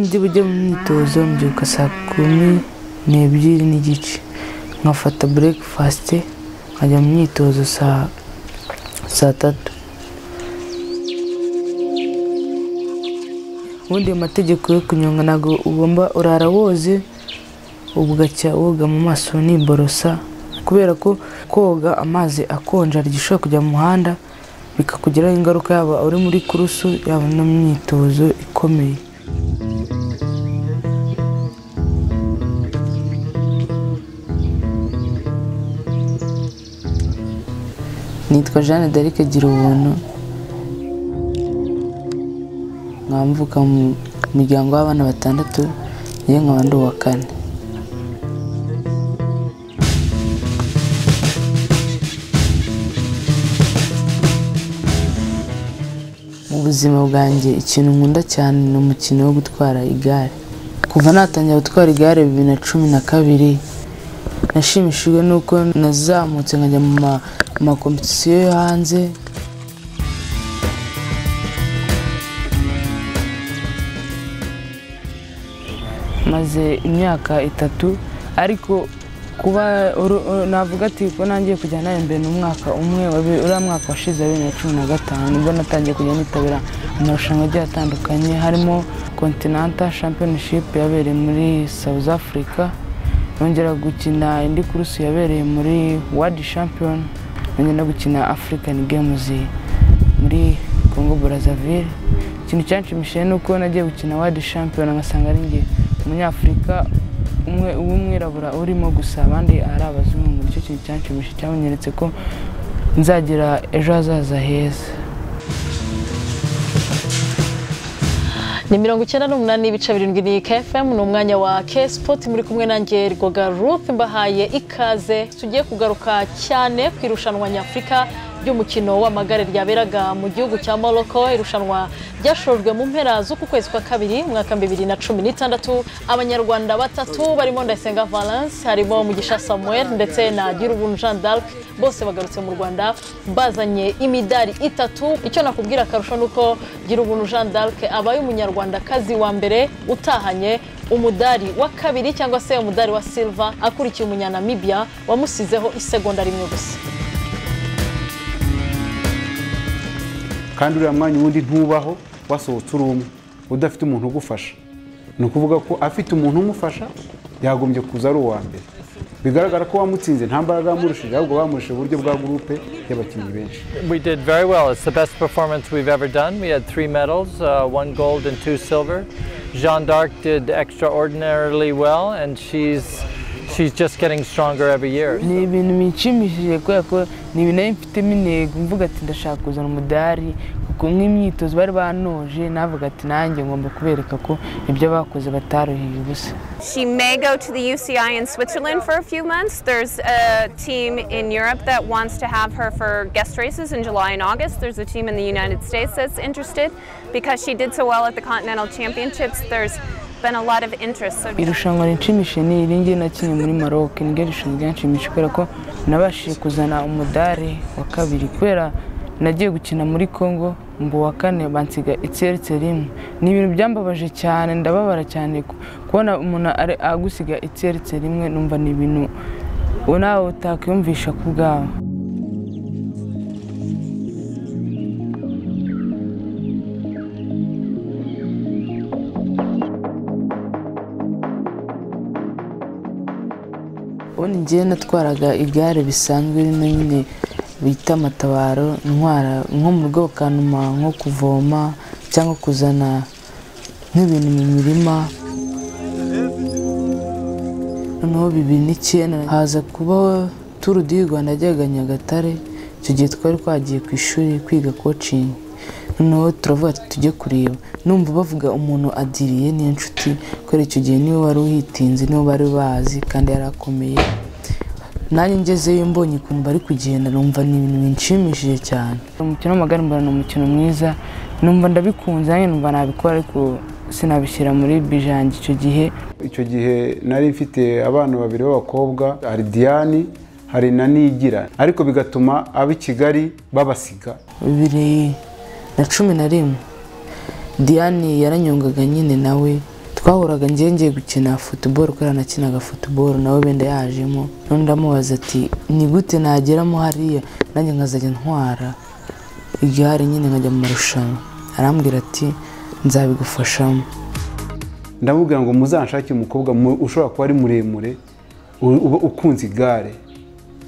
ndi bujye mu myitozo mbyuka saa kumi n'ebyiri n'igice nkafata burekifasite nkajya mu myitozo saa saa tatu ubundi ayo mategeko yo kunyonga ntabwo ugomba urara woze ugacya woga mu maso niborosa kubera ko koga amazi akonja gishobora kujya mu muhanda bikakugiraho ingaruka yaba uri muri kurusu yaba no mu myitozo ikomeye nitwa jeanne d'arc gira ubuntu nkamvuka mu muryango w'abana batandatu ye nkaba ndi uwa kane mu buzima bwanjye ikintu nkunda cyane ni umukino wo gutwara igare kuva natangira gutwara igare bibiri na cumi na kabiri nashimishijwe n'uko nazamutse nkajya mu ma- makompetisiyo yo hanze maze imyaka itatu ariko kuba uru- uru- navuga ati ko nangiye kujya nahembere ni umwaka umwe wa bi- uriya mwaka washize wa bibiri na cumi na gatanu nibwo natangiye kujya nitabira amarushanwa agiye atandukanye harimo continental championship yabereye muri south africa nongera gukina indi kurusi yabereye muri world champion nongera no gukina african games muri congo brazzaville ikintu cyanshimishije ni uko nagiye gukina wadi shampiyona ngasanga ari njye umunyafurika umwe uw'umwirabura urimo gusa abandi ari abazungu nicyo kintu cyanshimishije cyabanyeretse ko nzagira ejo hazaza heza ni mirongo icyenda n'umunani ibice birindwi ni kfm ni umwanya wa kesipoti muri kumwe nanjye rwoga ruth mbahaye ikaze tugiye kugaruka cyane ku irushanwa nyafurika ry'umukino w'amagare ryaberaga mu gihugu cya morocco irushanwa ryashojwe mu mpera z'uku kwezi kwa kabiri umwaka bibiri na cumi n'itandatu abanyarwanda batatu barimo ndayisenga valence harimo mugisha samuel ndetse na girubuntu jean d'arc bose bagarutse mu rwanda bazanye imidari itatu icyo nakubwira akarusho ni uko girubuntu jean d'arc abaye umunyarwandakazi wa mbere utahanye umudari wa kabiri cyangwa se umudari wa silva akurikiye umunyanamibya wamusizeho isegonda rimwe gusa kandi uriya mwanya ubundi ntubaho wasohotse uri umwe udafite umuntu ugufasha ni ukuvuga ko afite umuntu umufasha yagombye kuza ari uwa mbere bigaragara ko wamutsinze nta mbaraga yamurushije ahubwo bamurushije uburyo bwa gurupe y'abakinnyi benshi We did very well. It's the best performance we've ever done. We had three medals, uh, one gold and two silver. Jeanne d'Arc did extraordinarily well, and she's she's just getting stronger every year. ni ibintu bishimishije kubera ko ni ibintu nari mfitemo intego mvuga ati ndashaka kuzana umudari kuko nk'imyitozo bari banoje navuga ati nanjye ngomba kubereka ko ibyo bakoze bataruhiye ubusa She may go to the UCI in Switzerland for a few months. There's a team in Europe that wants to have her for guest races in July and August. There's a team in the United States that's interested because she did so well at the Continental Championships. There's been a lot of interest. So irushanwa rinshimishije ni iri ngiye nakinnye muri Maroc ni ryo rushanwa ryanshimishije kubera ko nabashije kuzana umudari wa kabiri kubera nagiye gukina muri Congo ngo uwa kane bansiga itseretse rimwe ni ibintu byambabaje cyane ndababara cyane ku- kubona umuntu ari- agusiga itseretse rimwe numva ni ibintu ubu nawe utakwiyumvisha ku bwawe ubundi ngewe natwaraga igare bisanzwe rino nyine bita amatabaro ntwara nko mu rugo bakanuma nko kuvoma cyangwa kuzana nk'ibintu mu mirima noneho bibiri n'icyenda haza kubaho turu di rwanda yajyaga nyagatare icyo gihe twari twagiye ku ishuri kwiga kocingi noneho turavuga ati tujye kureba numva bavuga umuntu adiriye niyo nshuti kubera icyo gihe niwe wari uhitinze niwe bari bazi kandi yari akomeye nanjye ngezeyo mbonye ukuntu bari kugenda numva ni ibintu binshimishije cyane umukino w'amagare mbona ni umukino mwiza numva ndabikunze nanjye numva nabikora ariko sinabishyira muri bijange icyo gihe icyo gihe nari mfite abana babiri b'abakobwa hari diyani hari na nigira ariko bigatuma ab'i kigali babasiga bibiri na cumi na rimwe diane yaranyongaga nyine nawe twahuraga ngewe ngiye gukina futuboro kubera nakinaga futuboro nawe wenda yajemo none ndamubaza ati ni gute nageramo hariya nanjye nkazajya ntwara igare nyine nkajya mu marushanwa arambwira ati nzabigufashamo ndamubwira ngo muzanshake umukobwa mu- ushobora kuba ari muremure u- uba ukunze igare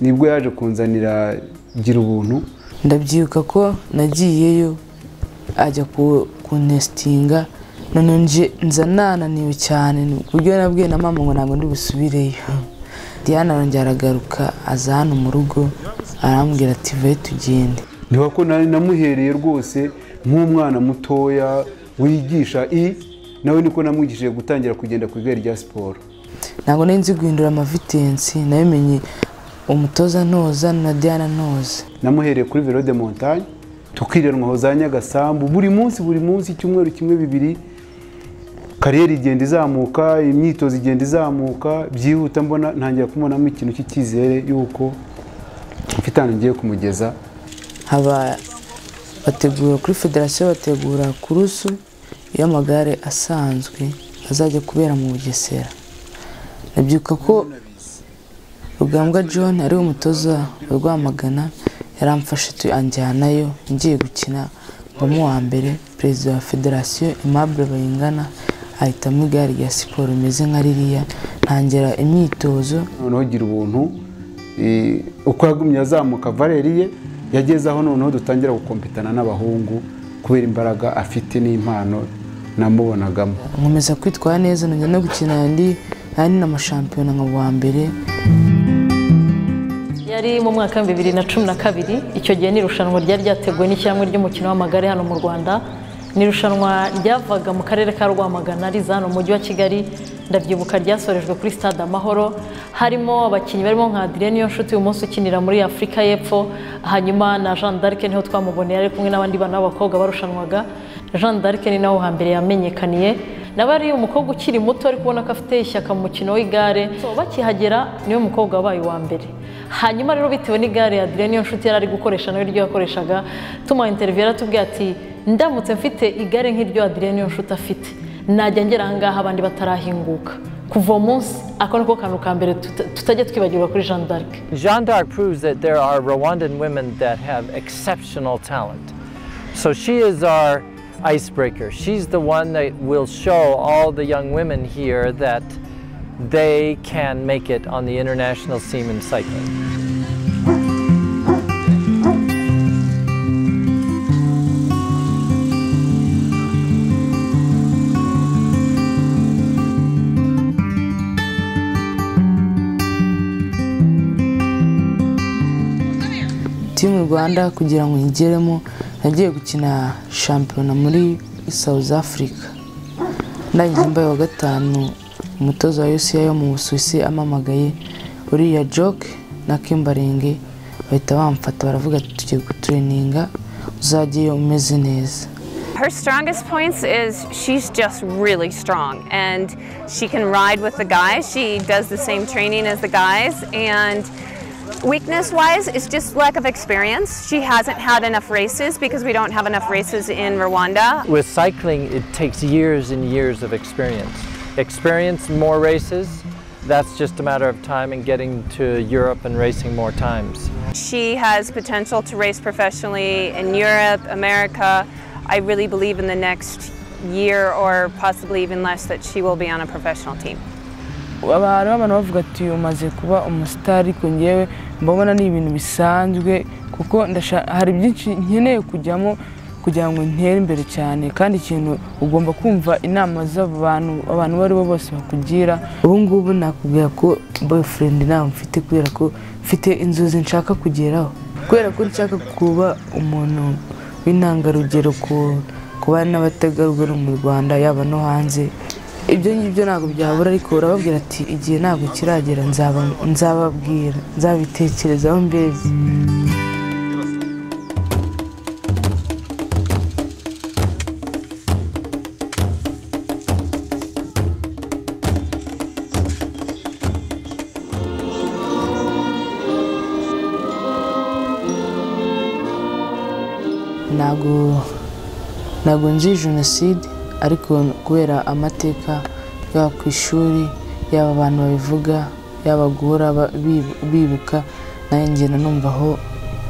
nibwo yaje kunzanira gira ubuntu ndabyibuka ko nagiyeyo ajya ku- kuntesitinga none nje nza nananiwe cyane ku buryo nabwiye na mama ngo ntabwo ndi busubireyo diana arongera aragaruka aza hano mu rugo arambwira ati ve tugende niba ko nari namuhereye rwose nk'umwana mutoya wigisha i nawe niko namwigishije gutangira kugenda ku igare rya siporo ntabwo nari nzi guhindura amavitensi nabimenye umutoza ntoza na diana ntoza namuhereye kuri velo de montagne tukiranwaho za nyagasambu buri munsi buri munsi icyumweru kimwe bibiri kariyeri igenda izamuka imyitozo igenda izamuka byihuta mbona ntangira kubonamo ikintu cy'icyizere y'uko mfite ahantu ngiye kumugeza haba bategura kuri federasiyo bategura kurusu y'amagare asanzwe azajya kubera mu bugesera nabyibuka ko rugambwa john ari we mutoza wa rwamagana yaramfashe tuyanjyanayo ngiye gukina mbamo uwa mbere perezida wa federasiyo aimable bayingana ahitamo igare rya siporo rimeze nka ririya ntangira imyitozo noneho gira ubuntu eh, uko yagumye azamuka valeri ye yageze aho noneho dutangira gukompetana n'abahungu kubera imbaraga afite n'impano namubonagamo nkomeza kwitwara neza nongera no gukina andi andi na mashampiyona nka wa mbere yari mu mwaka wa bibiri na cumi na kabiri icyo gihe ni irushanwa ryari ryateguwe n'ishyirahamwe ry'umukino w'amagare hano mu rwanda ni irushanwa ryavaga mu karere ka rwamagana riza hano mu mujyi wa kigali ndabyibuka ryasorejwe kuri stade amahoro harimo abakinnyi barimo nka adrien niyonshuti uyu munsi ukinira muri afurika y'epfo hanyuma na jean d'arc niho twamuboneye ari kumwe n'abandi bana b'abakobwa barushanwaga jean d'arc ni naho hambere yamenyekaniye nawe ari umukobwa ukiri muto ariko ubona ko afite ishyaka mu mukino w'igare So, bakihagera niwe mukobwa wabaye uwa mbere hanyuma rero bitewe n'igare ya Adrien niyo nshuti yari ari gukoresha nawe iryo yakoreshaga tumuha interiviyu yaratubwiye ati ndamutse mfite igare nk'iryo Adrien niyo nshuti afite najya ngera aha ngaha abandi batarahinguka kuva uwo munsi ako niko kantu ka mbere tuta- tutajya twibagirwa kuri jean d'arc Jeanne d'Arc proves that there are Rwandan women that have exceptional talent. So she is our icebreaker. She's the one that will show all the young women here that they can make it on the international scene in cycling. timu rwanda kugira ngo nyigeremo nagiye gukina shampiyona muri south africa ndangije mbaye wa gatanu umutoza wa usa yo mu busuwisi amamagaye uriya joke na kimbaringe bahita bamfata baravuga ati tugiye gutureninga uzajyeyo umeze neza Her strongest points is she's just really strong and she can ride with the guys. She does the same training as the guys and weakness wise is just lack of experience. She hasn't had enough races because we don't have enough races in Rwanda. With cycling, it takes years and years of experience. Experience more races, that's just a matter of time and getting to Europe and racing more times. She has potential to race professionally in Europe, America. I really believe in the next year or possibly even less that she will be on a professional team. Aba- hariho abantu bavuga ati umaze kuba umusitari ariko ngewe mbabona ni ibintu bisanzwe kuko ndasha- hari byinshi nkeneye kujyamo kugira ngo ntere imbere cyane kandi ikintu ugomba kumva inama z'abo bantu abantu abo ari bo bose bakugira ubu ngubu nakubwira ko boyfriend ntawe mfite kubera ko mfite inzozi nshaka kugeraho kubera ko nshaka kuba umuntu w'intangarugero ku ku bana n'abategarugori mu rwanda yaba no hanze ibyo ngibyo ntabwo byabura ariko urababwira ati igihe ntabwo kiragera nzaba nzababwira nzabitekerezaho mbese ntabwo ntabwo nzi jenoside ariko kubera amateka yaba ku ishuri yaba abantu babivuga yaba guhora ba- bibu- bibuka nanjye ngenda numvaho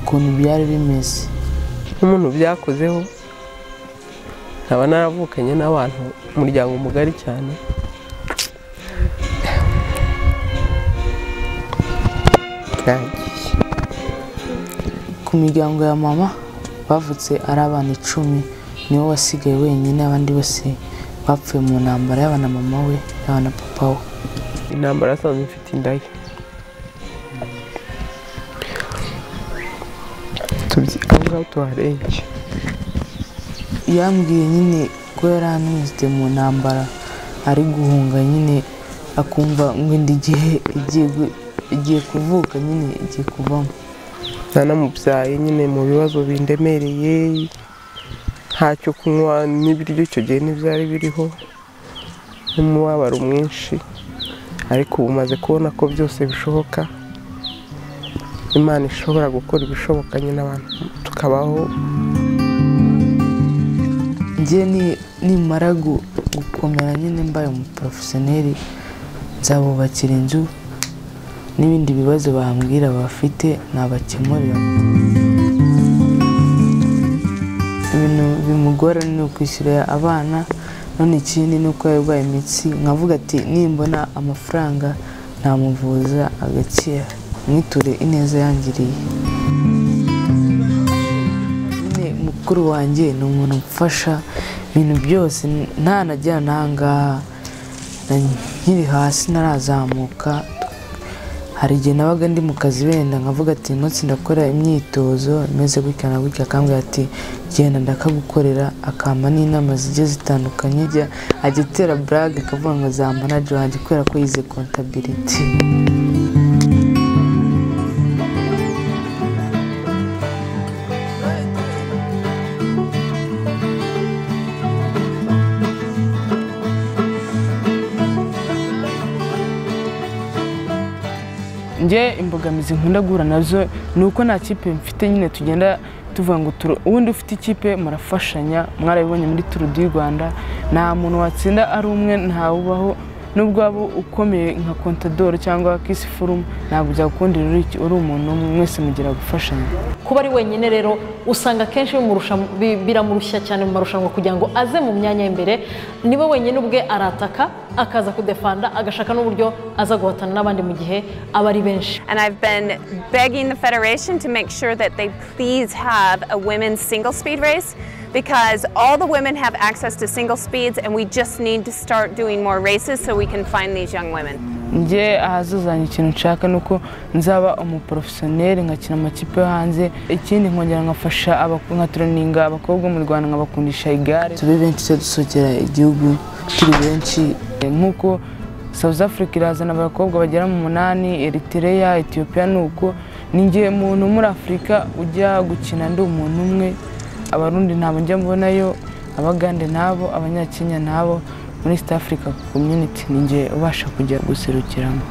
ukuntu byari bimeze nk'umuntu byakozeho nkaba naravukanye n'abantu umuryango mugari cyane nagiye ku miryango ya mama bavutse ari abana icumi niwe wasigaye wenyine abandi bose bapfuye mu ntambara yaba na mama we yaba na papa we intambara yasanze mfite indaya Tubyi- aho ngaho tuharenge yambwiye nyine ko yari anyuzwe mu ntambara ari guhunga nyine akumva ngo ndi igihe igiye gu- igiye kuvuka nyine igiye kuvamo nanamubyaye nyine mu bibazo bindemereye ntacyo kunywa n'ibiryo icyo gihe ntibyari biriho n'umubabaro mwinshi ariko ubu maze kubona ko byose bishoboka imana ishobora gukora ibishoboka nyine abantu tukabaho njye ni- nimara gu- gukomera nyine mbaye umuporofesiyoneri nzabubakira inzu n'ibindi bibazo bambwira bafite nabakemurira ibintu bimugora ni ukwishyurira abana none ikindi ni uko yarwaye imitsi nkavuga ati nimbona amafaranga namuvuza agakira mwiture ineza yangiriye nyine mukuru wanjye ni umuntu umfasha ibintu byose ntanajyana n'ahangaha na- nkiri hasi narazamuka hari igihe nabaga ndi mu kazi wenda nkavuga ati "Uyu munsi ndakora imyitozo imeze gutya na gutya akambwira ati genda ndakagukorera akampa n'inama zigiye zitandukanye ajya ajya atera burage akavuga ngo zamba na wanjye kubera ko yize kontabiriti njye imbogamizi nkunda guhura nazo ni uko nta kipe mfite nyine tugenda tuvuga ngo turo ubundi ufite ikipe murafashanya mwarabibonye muri turu du rwanda nta muntu watsinda ari umwe ntawubaho nubwo waba ukomeye nka kontadoro cyangwa kisi forumu ntabwo byagukundira uri uri umuntu umwe mwese mugira gufashanya kuba ari wenyine rero usanga akenshi bimurusha- bi- biramurushya cyane mu marushanwa kugira ngo aze mu myanya y'imbere niwe wenyine ubwe arataka akaza kudefanda agashaka n'uburyo aza guhatana n'abandi mu gihe aba ari benshi And I've been begging the Federation to make sure that they please have a women's single speed race because all the women have access to single speeds and we just need to start doing more races so we can find these young women. njye ahazuzanya ikintu nshaka ni uko nzaba umuporofesiyoneri nkakina amakipe yo hanze ikindi nkongera nkafasha abak- nkatureninga abakobwa bo mu rwanda nkabakundisha igare tube benshi tujya dusokera igihugu turi benshi nk'uko south africa irazana abakobwa bagera mu munani eritrea etiyopiya ni uko ni njye muntu muri afurika ujya gukina ndi umuntu umwe abarundi ntabwo njya mbonayo abagande nabo abanyakenya nabo muri east africa community ni njye ubasha kujya guserukiramo